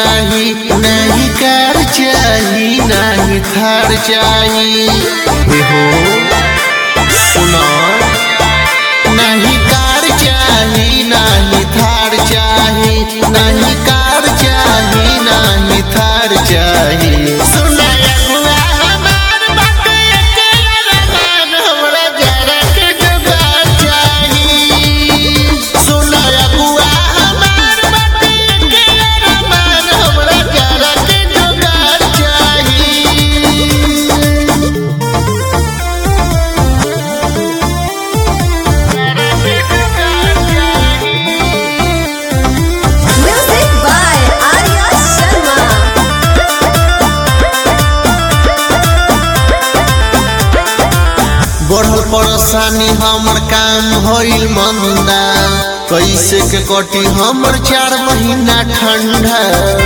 चाही नहीं कार चाही नहीं थार चाही हे हो सुना नहीं कार चाही नहीं थार चाही नहीं कार चाही नहीं थार चाही सुना अगुआ हमार बाटे के रमान हमरा जरा के जुगाड़ चाही सुना अगुआ हमार बाटे के रमान हमरा जरा के जुगाड़ चाही Music by Arya Sharma. बढ़ल परेशानी हमर काम होइल मंदा कैसे के कटी हमर चार महीना ठंडा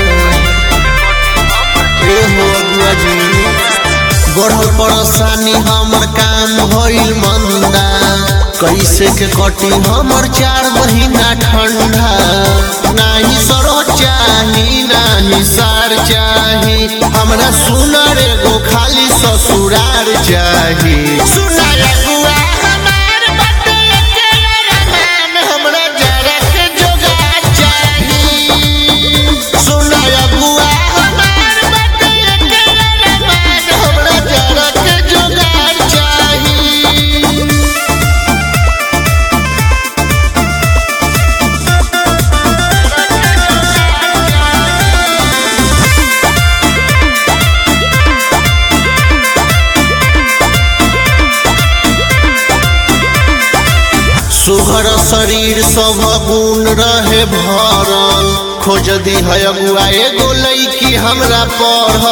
ए हो अगुआ जी बढ़ल परेशानी हमर काम होइल मंदा कैसे के कटी हमर चार महीना ठंडा नाही सरो चाही नाही सार चाही हमरा सुनर एगो खाली ससुरार चाही सुनर अगुआ हमार बाटे के रमान हमरा जरा के जोगार चाही सुनर अगुआ हमार बाटे के रमान हमरा जरा के जोगार चाही सुघर शरीर सब गुण रहे भरल खोज दी है अगुआ एगो लैकी हमरा पढ़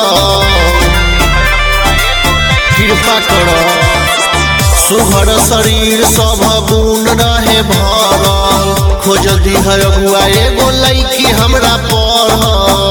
कृपा कर सुघर शरीर सब गुण रहे भरल खोज दी है अगुआ एगो लैकी हमरा पढ़